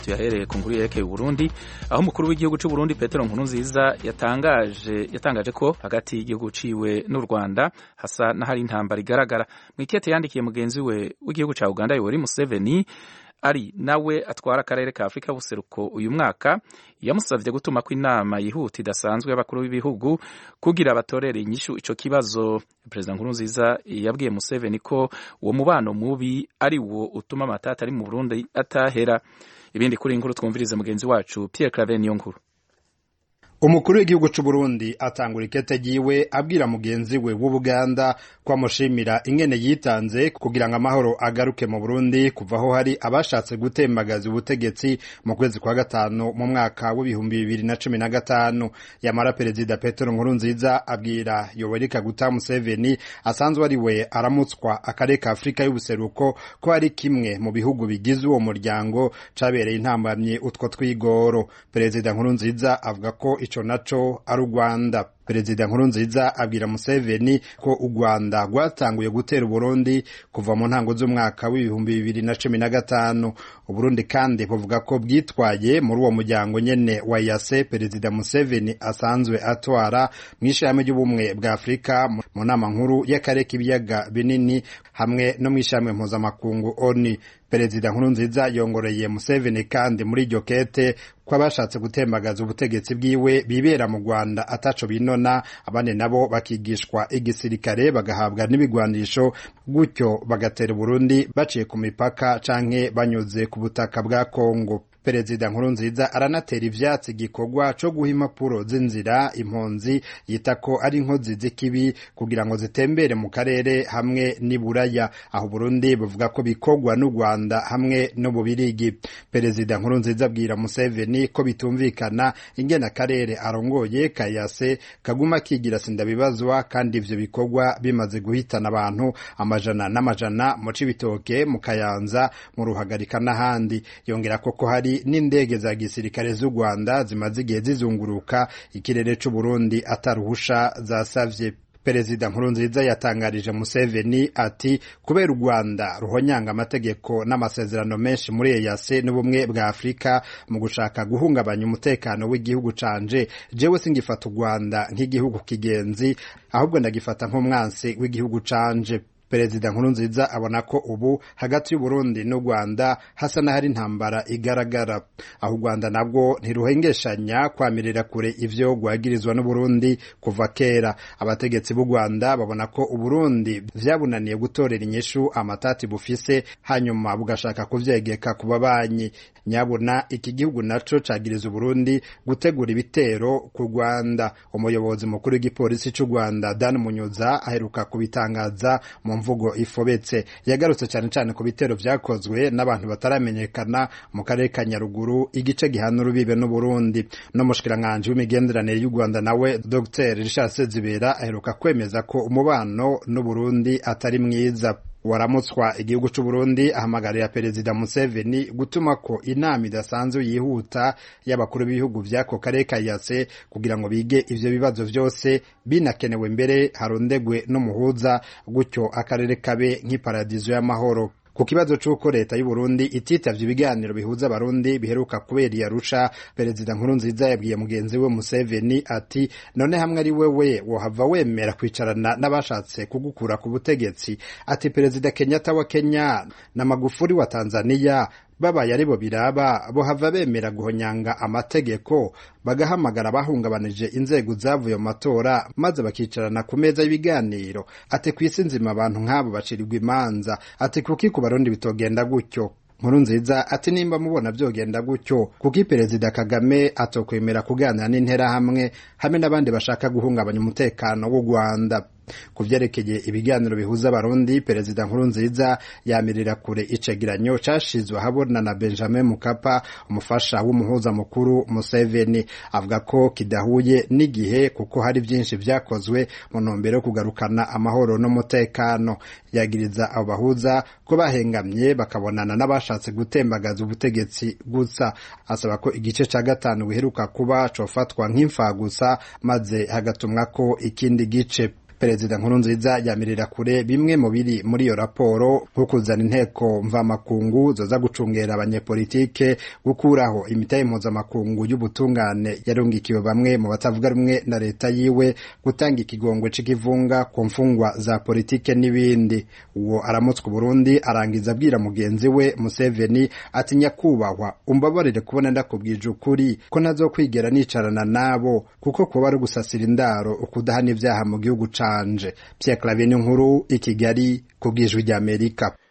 tuyahereye ku nkuru yerekeye Burundi aho umukuru w'igihugu cy'u Burundi Petero Nkurunziza yatangaje yatangaje ko hagati y'igihugu ciwe n'u Rwanda hasa n'ahari intambara igaragara mu ikete yandikiye mugenzi we w'igihugu ca Uganda Yoweri Museveni ari nawe atwara akarere ka Afurika y'ubuseruko uyu mwaka yamusavye gutuma ko inama yihuta idasanzwe y'abakuru b'ibihugu kugira batorere inyishu ico kibazo Perezida Nkurunziza yabwiye Museveni ko uwo mubano mubi ari wo utuma amatata ari mu Burundi atahera ibindi kuri inkuru twumvirize mugenzi wacu Pierre Claver niyo nkuru umukuru w'igihugu cy'u Burundi atangura ikete ryiwe abwira mugenzi we w'Ubuganda ko amushimira ingene yitanze kugira ngo amahoro agaruke mu Burundi kuva aho hari abashatse gutembagaza ubutegetsi mu kwezi kwa gatanu mu mwaka w'ibihumbi bibiri na cumi na gatanu yamara perezida Petero Nkurunziza abwira Yoweri Kaguta Museveni asanzwe ari we aramutswa akarere ka Afurika y'ubuseruko ko ari kimwe mu bihugu bigize uwo muryango cabereye intambamye utwo twigoro perezida Nkurunziza avuga ko ico naco ari u Rwanda perezida Nkurunziza abwira Museveni ko u Rwanda rwatanguye gutera Uburundi kuva mu ntango z'umwaka w'ibihumbi bibiri na cumi na gatanu Uburundi kandi buvuga ko bwitwaye muri uwo muryango nyene wa yase perezida Museveni asanzwe atwara mu ishirahamwe ry'ubumwe bwa Afurika mu nama nkuru y'akarere k'ibiyaga binini hamwe no mu ishirahamwe mpuzamakungu ONU perezida Nkurunziza yongoreye Museveni kandi muri iryo kete ko abashatse gutembagaza ubutegetsi bwiwe bibera mu Rwanda ataco binona abandi nabo bakigishwa igisirikare bagahabwa n'ibigwanisho gutyo bagatera Burundi baciye ku mipaka canke banyuze ku butaka bwa Kongo perezida Nkurunziza aranatera ivyatsi igikorwa co guha impapuro z'inzira impunzi yita ko ari inkozi z'ikibi kugira ngo zitembere mu karere hamwe n'iburaya aho Burundi buvuga ko bikorwa n'u Rwanda hamwe no mu Birigi perezida Nkurunziza abwira Museveni ko bitumvikana ingene akarere arongoye kayase kaguma kigira sindabibazwa kandi ivyo bikorwa bimaze guhitana abantu amajana n'amajana mu Cibitoke mu Kayanza mu Ruhagarika n'ahandi yongera ko ko hari n'indege za gisirikare z'u Rwanda zimaze igihe zizunguruka ikirere c'u Burundi ataruhusha zasavye Perezida Nkurunziza yatangarije Museveni ati kubera u Rwanda ruhonyanga amategeko n'amasezerano menshi muri EAC n'ubumwe bwa Afurika mu gushaka guhungabanya umutekano w'igihugu canje jewe singifata u Rwanda nk'igihugu kigenzi ahubwo ndagifata nk'umwansi w'igihugu canje Perezida Nkurunziza abona ko ubu hagati y'u Burundi n'u Rwanda hasa n'ahari intambara igaragara aho u Rwanda nabwo ntiruhengeshanya kwamirira kure ivyo rwagirizwa n'u Burundi kuva kera abategetsi b'u Rwanda babona ko u Burundi vyabunaniye gutorera inyishu amatati bufise hanyuma bugashaka kuvyegeka ku babanyi nyabuna iki gihugu naco cagiriza u Burundi gutegura ibitero ku Rwanda umuyobozi mukuru w'igipolisi c'u Rwanda Dan Munyuza aheruka kubitangaza mu mvugo ifobetse yagarutse cyane cyane ku bitero vyakozwe n'abantu bataramenyekana mu karere ka Nyaruguru igice gihana urubibe n'Uburundi no mushikiranganje w'imigenderanire y'u Rwanda nawe Dr Richard Sezibera aheruka kwemeza ko umubano n'Uburundi atari mwiza waramutswa igihugu c'u Burundi ahamagarira perezida Museveni gutuma ko inama idasanzwe yihuta y'abakuru b'ibihugu vy'ako karere ka yase kugira ngo bige ivyo bibazo vyose binakenewe mbere harondegwe n'umuhuza gutyo akarere kabe nk'iparadizo y'amahoro ku kibazo c'uko leta y'u Burundi ititavye ibiganiro bihuza abarundi biheruka kubera i Arusha perezida Nkurunziza yabwiye mugenzi we Museveni ati none hamwe ari wewe wohava wemera kwicarana n'abashatse kugukura ku butegetsi ati perezida Kenyatta wa Kenya na Magufuli wa Tanzania babaye aribo biraba bohava bemera guhonyanga amategeko bagahamagara abahungabanije inzego zavuye mu matora maze bakicarana ku meza y'ibiganiro ati ku isi nzima abantu nk'abo bacirirwa imanza ati kuki ku barundi bitogenda gutyo nkuru nziza ati nimba mubona byogenda gutyo kuko perezida kagame atokwemera kuganira n'interahamwe hamwe n'abandi bashaka guhungabanya umutekano w'u rwanda ku vyerekeye ibiganiro bihuza abarundi perezida nkurunziza yamirira kure icegeranyo cashizwe ahabona na benjamin mukapa umufasha w'umuhuza mukuru museveni avuga ko kidahuye n'igihe kuko hari vyinshi vyakozwe mu ntumbero yo kugarukana amahoro n'umutekano yagiriza abo bahuza ko bahengamye bakabonana n'abashatse gutembagaza ubutegetsi gusa asaba ko igice ca gatanu biheruka kuba cofatwa nk'imfagusa maze hagatumwako ikindi gice perezida nkurunziza yamirira kure bimwe mu biri muri iyo raporo nko kuzana inteko mvamakungu zoza gucungera abanyepolitike gukuraho imitahe mpuzamakungu y'ubutungane yarungikiwe bamwe mu batavuga rumwe na leta yiwe gutanga ikigongwe c'ikivunga ku mfungwa za politike n'ibindi uwo aramutswa Burundi arangiza abwira mugenzi we Museveni ati nyakubahwa umbabarire kubona ndakubwije ukuri ko ntazokwigera nicarana nabo kuko kuba ari gusasira indaro ukudahana ivyaha mu gihugu canje Pierre Claver nkuru i Kigali ku bw'ijwi ry'Amerika